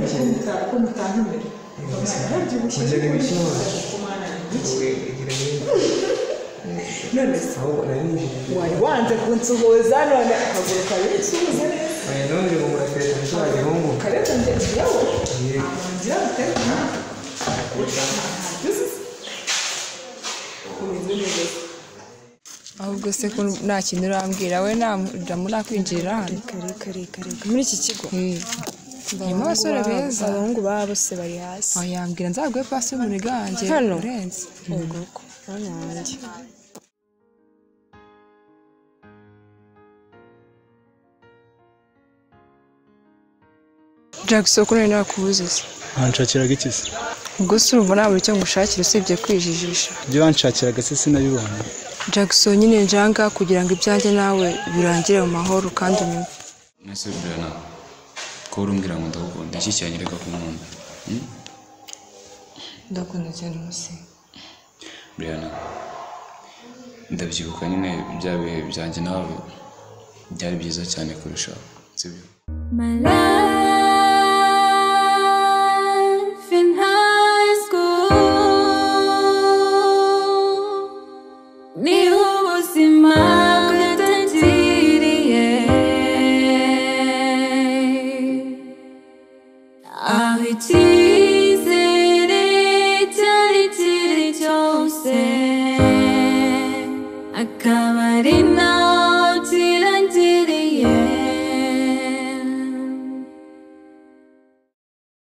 kuza kumva nkomere ntabyibushye Wongere wishimane. kumana iki igira none se ahubwo nari ninjiriye wari wanze kunsuhuza none akaguruka binsuhuza neza Oya, none ubu nateye nshobora gihungu kareka njye njyawe Yego. ngira guterwa ntabyo uzi umeze neza ahubwo se ko nta kintu urambwira we nta murakwinjirira hano reka reka reka muri iki kigo harimo abasore beza abahungu baba bose bari hasi yambwira nzaguhe pasi y'umuriro wanjye Hano? urenze ubwo ko mwanya wanjye jack soko nari nakubuze se wanshakiraga iki se ubwo se urumva nta buri cyo ngushakira usibye kwijijisha ibyo wanshakiraga se sinabibonye jack so nyine njanga kugira ngo ibyanjye nawe birangire mu mahoro kandi unyumve mwese burana ko urumbwira ngo ndagukunda iki cyanyereka ku nkunda ndakunda cyane umunsi burana ndabyibuka nyine bya bihe byanjye nawe byari byiza cyane kurushaho sibyo My love.